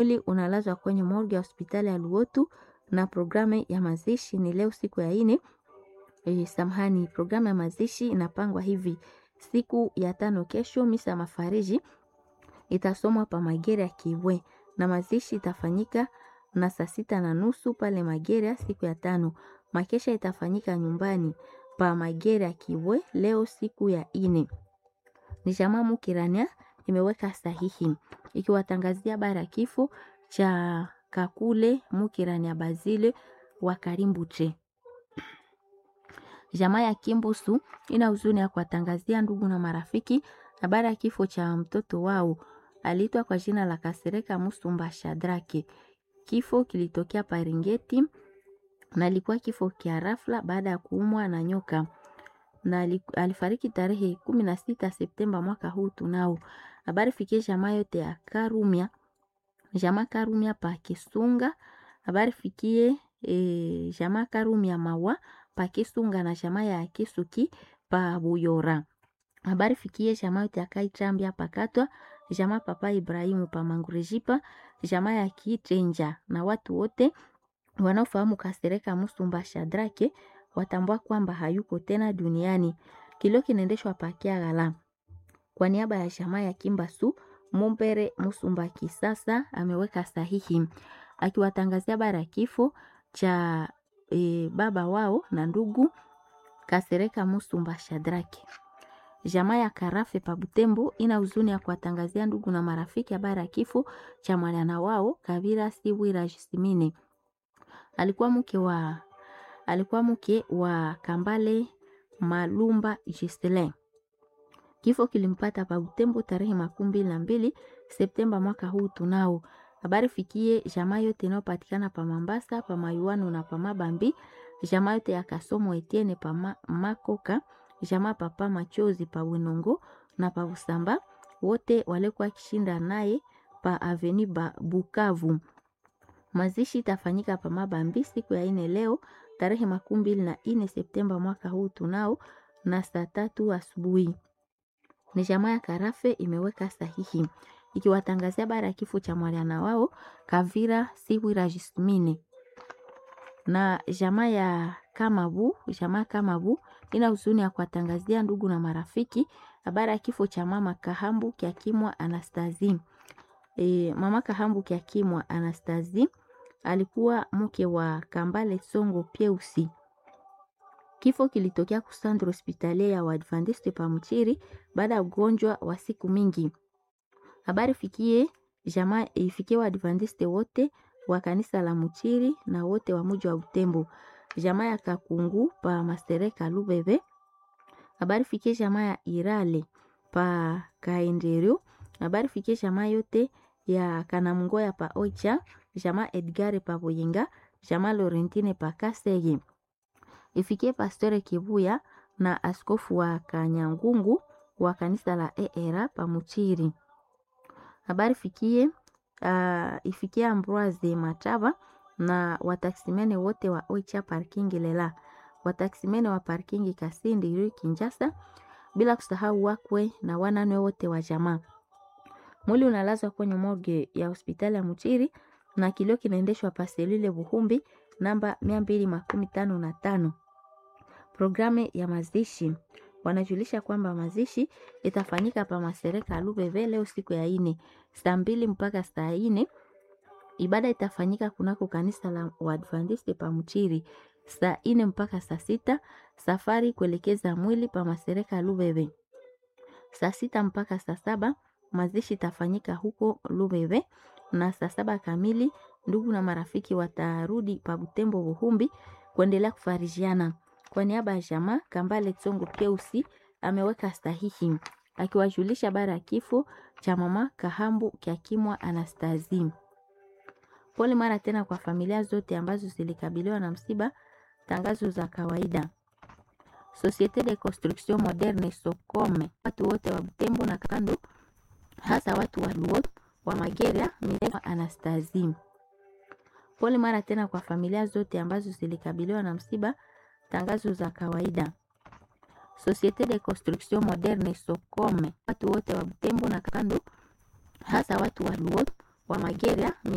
Mwili unalazwa kwenye morgue ya hospitali ya Luotu na programu ya mazishi ni leo siku ya ine. E, samahani, programu ya mazishi inapangwa hivi: siku ya tano kesho, misa mafariji itasomwa pa Magere ya Kiwe na mazishi itafanyika na saa sita na nusu pale Magere siku ya tano. Makesha itafanyika nyumbani pa Magere ya Kiwe leo siku ya ine. Ni jamaa Mukirania imeweka sahihi ikiwatangazia habari ya kifo cha Kakule Mukirania Bazile wa Karimbuche. Jamaa ya Kimbusu ina huzuni ya kuwatangazia ndugu na marafiki habari ya kifo cha mtoto wao aliitwa kwa jina la Kasereka Musumba Shadrake. Kifo kilitokea Paringeti na ilikuwa kifo kia rafla baada ya kuumwa na nyoka na alifariki tarehe kumi na sita Septemba mwaka huu. Tunao habari fikie jamaa yote ya Karumia, jamaa Karumia pa Kisunga. Habari fikie e, jamaa Karumia mawa pa Kisunga na jamaa ya Kisuki pa Buyora. Habari fikie jamaa yote ya Kaitambia pakatwa jamaa papa Ibrahimu pa Mangurejipa, jamaa ya Kitenja na watu wote wanaofahamu Kasereka Musumba Shadrake watambua kwamba hayuko tena duniani. Kilio kinaendeshwa pakia gala kwa niaba ya jamaa ya Kimbasu Mumbere Musumba Kisasa ameweka sahihi akiwatangazia bara ya kifo cha e, baba wao na ndugu Kasereka Musumba Shadrake. Jamaa ya Karafe pa Butembo ina huzuni ya kuwatangazia ndugu na marafiki habari ya kifo cha mwana wao Kabira Siwira Jisimine. Alikuwa mke wa alikuwa mke wa Kambale Malumba Gisele. Kifo kilimpata pa Butembo tarehe makumi mbili na mbili Septemba mwaka huu. Tunao habari fikie jamaa yote inayopatikana pa Mambasa, pa Mayuano na pa Mabambi, jamaa yote ya Kasomo Etienne pa ma, Makoka, jamaa papa Machozi pa Winongo na pa Busamba, wote walikuwa kishinda naye pa Aveni ba Bukavu. Mazishi itafanyika pa Mabambi siku ya ine leo tarehe makumi mbili na ine Septemba mwaka huu tunao na saa tatu asubuhi. Ni jamaa ya Karafe imeweka sahihi ikiwatangazia bara ya kifo cha mwana wao Kavira Siwira Jismine na jamaa ya Kamabu. Jamaa Kamabu ina huzuni ya kuwatangazia ndugu na marafiki habari ya kifo cha mama Kahambu Kiakimwa Anastazi. E, mama Kahambu Kiakimwa Anastazi alikuwa mke wa Kambale Songo Pieusi. Kifo kilitokea kusandro hospitalia ya Waadventiste pa Mchiri baada ya ugonjwa wa siku mingi. Habari fikie jamaa ifikie Waadventiste wote wa kanisa la Mchiri na wote wa mji wa Butembo. Jamaa ya Kakungu pa Mastereka Lubebe. Habari fikie jamaa ya Irale pa Kaenderio. Habari fikie jamaa yote ya Kanamungoya pa Oicha, jamaa Edgare pa Boyenga, jamaa Laurentine pa Kasege. Ifikie Pastore Kibuya na askofu wa Kanyangungu wa kanisa la ERA pa Muchiri. Habari fikie uh, ifikie Ambroise Matava na wataksimene wote wa Oicha parking lela, wataksimene wa parking Kasindi Rue Kinjasa, bila kusahau wakwe na wanane wote wa jamaa. Mwili unalazwa kwenye morgue ya hospitali ya Muchiri na kilio kinaendeshwa paselile Buhumbi namba mia mbili makumi tano na tano. Programu ya mazishi wanajulisha kwamba mazishi itafanyika pa Masereka Lubeve leo siku ya ine saa mbili mpaka saa ine. Ibada itafanyika kunako kanisa la Waadventiste pa Muchiri saa ine mpaka saa sita. Safari kuelekeza mwili pa Masereka Lubeve saa sita mpaka saa saba. Mazishi itafanyika huko Lubeve na saa saba kamili ndugu na marafiki watarudi pa Butembo Buhumbi kuendelea kufarijiana. Kwa niaba ya jamaa Kambale Tsongo Keusi ameweka sahihi akiwajulisha habari ya kifo cha mama Kahambu Kiakimwa Anastazi. Pole mara tena kwa familia zote ambazo zilikabiliwa na msiba. Tangazo za kawaida. Societe de Construction Moderne Sokome, watu wote wa Butembo na kando, hasa watu wa Luo wa Mageria Mirewa Anastazi. Pole mara tena kwa familia zote ambazo zilikabiliwa na msiba. Tangazo za kawaida. Societe de Construction Moderne Sokome, watu wote wa Butembo na kando, hasa watu wa Luo wa Mageria